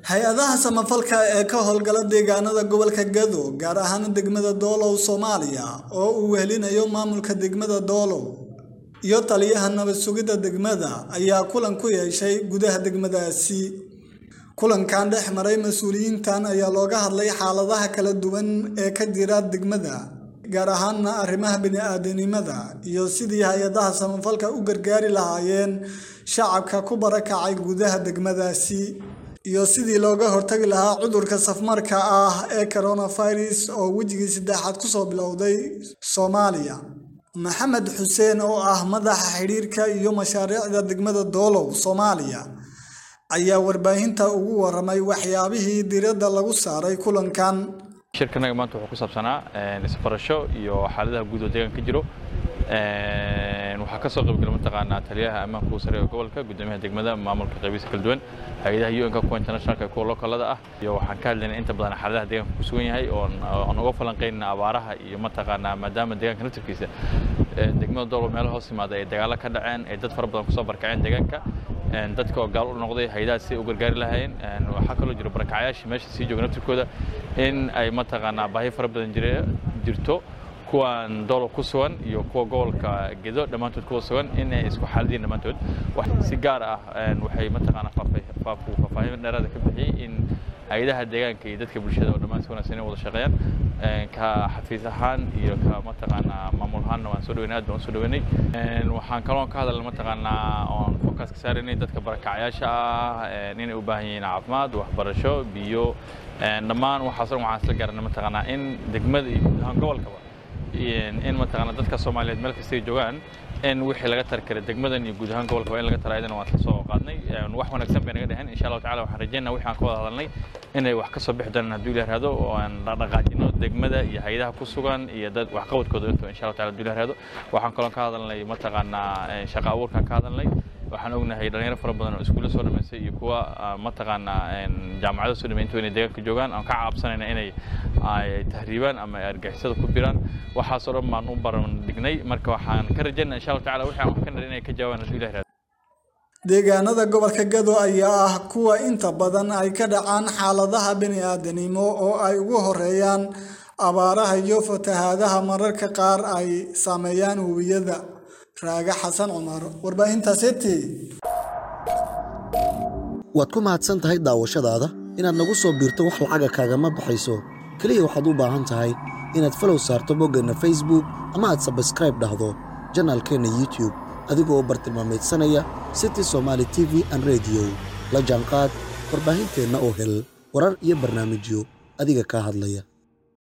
hay-adaha samafalka ee ka howlgala deegaanada gobolka gado gaar ahaan degmada doolow soomaaliya oo uu wehelinayo maamulka degmada doolow iyo taliyaha nabad sugidda degmada ayaa kulan ku yeeshay gudaha degmadaasi kulankan dhex maray mas-uuliyiintan ayaa looga hadlay xaaladaha kala duwan ee ka jira degmada gaar ahaanna arrimaha bini-aadanimada iyo sidii hay-adaha samafalka u gargaari lahaayeen shacabka ku barakacay gudaha degmadaasi iyo sidii looga hortagi lahaa cudurka safmarka ah ee coronavirus oo wejigii saddexaad kusoo bilowday soomaaliya maxamed xuseen oo ah madaxa xidhiirka iyo mashaariicda degmada doolow soomaaliya ayaa warbaahinta ugu waramay waxyaabihii diradda lagu saaray kulankan shirkanaga maanta wuxuu ku saabsanaa isbarasho iyo xaaladaha guud oo deegaanka ka jiro waxaa ka soo qaybgala mataqaanaa taliyaha ammaanka ugu sareeya gobolka guddoomiyaha degmada maamulka qaybihiisa kala duwan hay-adaha un-ka kuwa internationalka iyo kuwa localada ah iyo waxaan ka hadlaynaa inta badan xaaladaha deegaanka ku sugan yahay oon uga falanqaynana abaaraha iyo mataqaanaa maadaama deegaanka naftirkiisa degmada doolo meelo hoos yimaada ay dagaalo ka dhaceen ay dad fara badan kusoo barakaceen deegaanka dadka oo gaal u noqday hay-adaha si u gargaari lahaayeen waxaa kaloo jiro barakacyaashii meesha sii jooga naftirkooda in ay mataqaanaa baahi fara badan jirto kuwan doolo ku sugan iyo kuwa gobolka gedo dhammaantood kuwa sugan in ay isku xaaladiin dhammaantood si gaar ah waxay mataqaanaa faahfaahin dheeraada ka bixiyey in hay-adaha deegaanka iyo dadka bulshada oo dhammaan si wanaagsan inay wada shaqeeyaan ka xafiis ahaan iyo ka mataqaanaa maamul ahaanna waan soo dhaweynay aad baan u soo dhaweynay waxaan kaloo ka hadalna mataqaanaa oon focus ka saaraynay dadka barakacyaasha ah inay u baahan yihiin caafimaad waxbarasho biyo dhammaan waxaas dhan waxaan isla garanay mataqaanaa in degmada iyo guud ahaan gobolkaba in mataqaanaa dadka soomaaliyeed meel kastay joogaan in wixii laga tari kara degmadan iyo guud ahaan gobolka waa in laga tara ayadana waan isla soo qaadnay wax wanaagsan bay naga dheheen insha allahu tacala waxaan rajeynaa wixii aan ka wada hadalnay inay wax ka soo bixi doonaan hadduu ilaah raado oo aan dhaqdhaqaajino degmada iyo hay-adaha ku sugan iyo dad waxqabadkooda inta insha allahu tacala hadduu ilaah raado waxaan kaloo ka hadalnay mataqaanaa shaqa abuurkaan ka hadalnay waxaan ognahay dhalinyaro fara badan oo iskuulla soo dhamaystay iyo kuwa mataqaanaa jaamacado soo dhamay intuu inay deegaanka joogaan aan ka caabsanayna inay tahriibaan ama ay argixisada ku biraan waxaasoo dhan baan u baran dhignay marka waxaan ka rajaynaa insha allahu tacala wixii aan wax ka narin inay ka jawaabaan hadduu ilaah raado deegaanada gobolka gado ayaa ah kuwa inta badan ay ka dhacaan xaaladaha bini-aadanimo oo ay ugu horeeyaan abaaraha iyo fatahaadaha mararka qaar ay saameeyaan webiyada raaga xasan cumar warbaahinta city waad ku mahadsan tahay daawashadaada inaad nagu soo biirto wax lacaga kaagama baxayso keliya waxaad u baahan tahay inaad falow saarto boggeenna facebook ama aad sabskraib dhahdo janaalkeenna youtube adigoo bartilmaamaydsanaya city somaali t v an rediyo la jaanqaad warbaahinteenna oo hel warar iyo barnaamijyo adiga kaa hadlaya